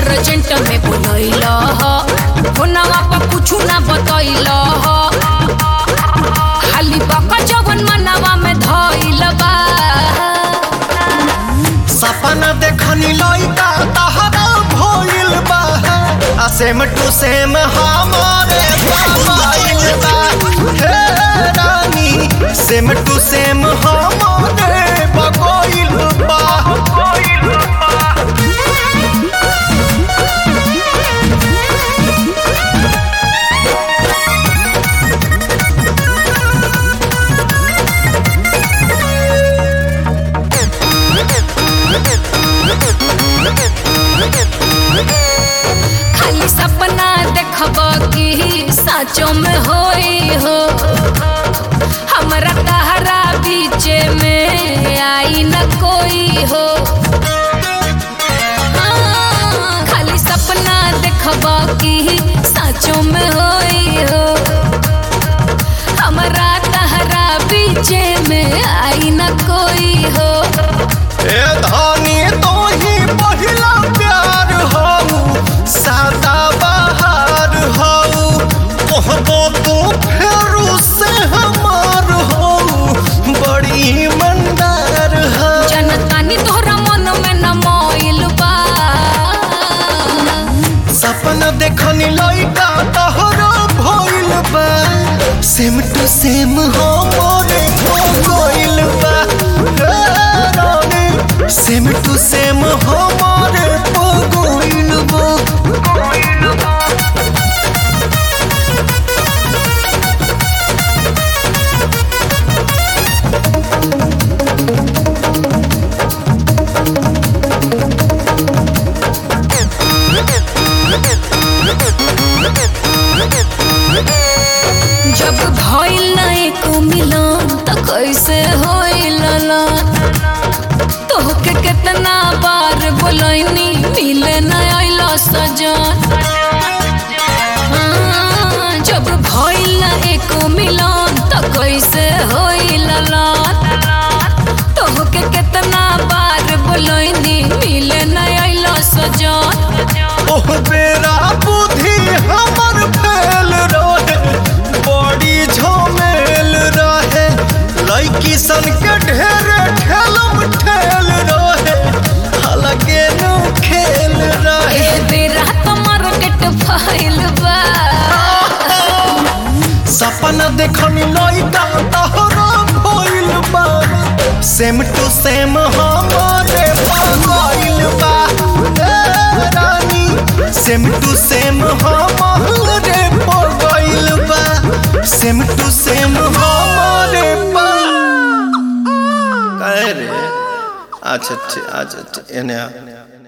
urgent में बोलैल फोनवा पर कुछ ना बतैल खाली बका जवन मनवा में धैल बा सपना देखनी लइका तहरा भइल बा आ सेम टू सेम हमारे मोबाइल बा हे रानी सेम टू सेम हमारे बगोइल बा खाली सपना देखब कि साँचो में होई हो हमरा तहरा बीच में आई न कोई हो हाँ, खाली सपना देखब कि साँचो में होई हो हमरा तहरा बीच में आई न कोई हो ए धनी तो ही पहिला प्यार हऊ सादा बहार हऊ कहबो तू फेरू से हमार हऊ बड़ी मंदार हऊ जनतानी तोहरा मन में न मोइल बा सपना देखनी लइका तहरा भइल बा सेम टू सेम हमारे हो गइल बा हे रानी, सेम टू सेम हमारे हो गइल बा जब भइल ना एको मिलन त कैसे होइल ना तोहके कितना बार बोलैनी मिले न आइल सजन हाँ, जब भइल ना एको मिलन त कैसे होइल ना तोहके कितना बार बोलैनी मिले न आइल सजन ओह बेरा बुद्धि हमर फेल रहे बड़ी झमेल रहे लड़की सन के ढेर ठेलम ठेल रहे अलगे नु खेल रहे ए बेरा त मार्केट फैल बा सपना देखनी लइका तहरा भइल बा सेम टू सेम हमारे पागल बा ए रानी सेम टू सेम हमारे पागल बा सेम टू सेम हमारे पा कहे रे अच्छा अच्छा अच्छा एने आ